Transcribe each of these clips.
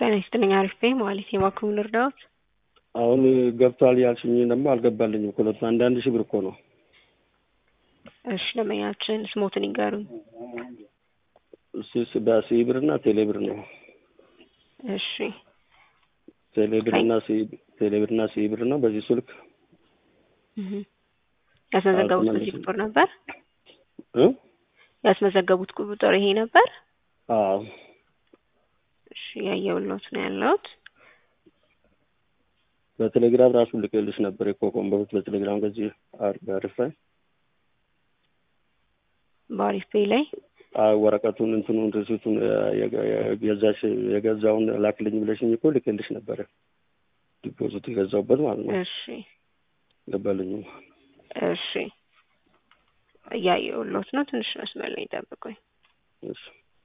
ጤና ይስጥልኝ። አሪፍ ነኝ ማለት የባክሙ ልርዳዎት? አሁን ገብቷል ያልሽኝ ደግሞ አልገባልኝም። ሁለቱ አንዳንድ ሺህ ብር እኮ ነው። እሺ ደንበኛችን ስሞትን ይንገሩኝ። እሱ በሲኢ ብር እና ቴሌ ብር ነው። እሺ ቴሌ ብር እና ሲኢ ቴሌ ብር እና ሲኢ ብር ነው። በዚህ ስልክ እህ ያስመዘገቡት በዚህ ቁጥር ነበር እ ያስመዘገቡት ቁጥር ይሄ ነበር? አዎ እሺ ያየሁልዎት ነው ያለሁት። በቴሌግራም ራሱ ልክልሽ ነበር የኮኮም በፊት በቴሌግራም ከዚህ አሪፍ ላይ በአሪፍ ፔይ ላይ ወረቀቱን እንትኑን ሪሲቱን የገዛሽ የገዛውን ላክልኝ ብለሽኝ እኮ ልክልሽ ነበረ። ዲፖዚት የገዛውበት ማለት ነው። እሺ ገባልኝም። እሺ እያየሁልዎት ነው። ትንሽ መስመር ላይ ይጠብቁኝ። እሺ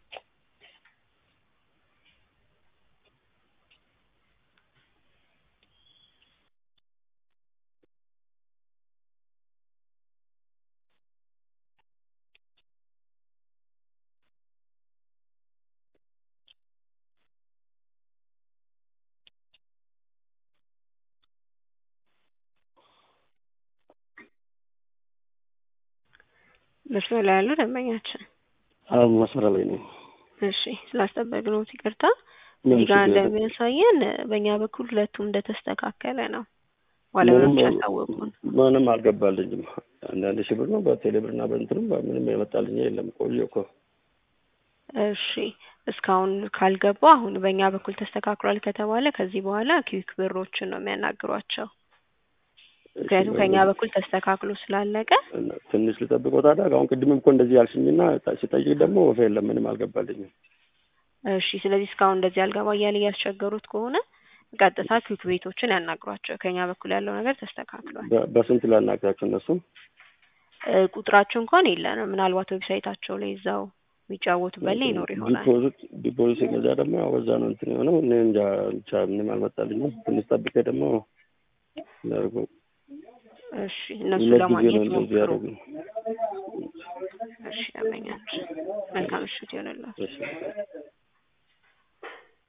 መስመር ላይ ያለው ደንበኛችን አዎ መስመር ላይ ነው። እሺ ስላስጠበቅነዎት ይቅርታ። እዚህ ጋር እንደሚያሳየን በእኛ በኩል ሁለቱም እንደተስተካከለ ነው። ባለሙያዎች ያሳወቁን። ምንም አልገባልኝም። አንዳንድ ሺህ ብር ነው በቴሌ ብር እና በእንትንም ምንም የመጣልኝ የለም። ቆየ እኮ እሺ እስካሁን ካልገባ አሁን በእኛ በኩል ተስተካክሏል ከተባለ ከዚህ በኋላ ኪዊክ ብሮችን ነው የሚያናግሯቸው። ምክንያቱም ከእኛ በኩል ተስተካክሎ ስላለቀ ትንሽ ልጠብቀው ታዲያ። አሁን ቅድምም እኮ እንደዚህ ያልሽኝና ሲጠይቅ ደግሞ ወፍ የለም ምንም አልገባልኝም። እሺ ስለዚህ እስካሁን እንደዚህ አልገባ እያለ እያስቸገሩት ከሆነ ቀጥታ ኪዊክ ቤቶችን ያናግሯቸው። ከእኛ በኩል ያለው ነገር ተስተካክሏል። በስንት ላናግራቸው? እነሱም ቁጥራቸው እንኳን የለንም። ምናልባት ዌብሳይታቸው ላይ እዛው የሚጫወቱበት ላይ ይኖር ይሆናል። ዲፖዚት ዲፖዚት ሲገዛ ደግሞ ያው በዛ ነው እንትን የሆነው። እኔ እንጃ ብቻ ምንም አልመጣልኝም። ትንሽ ጠብቄ ደግሞ ላድርጎ እሺ እነሱ ሁለት ጊዜ ለማግኘት ነው እንደዚህ ሞክሩ። ያደረጉኝ። እሺ ደንበኛችን መልካም ምሽት ይሆንልዎት። እሺ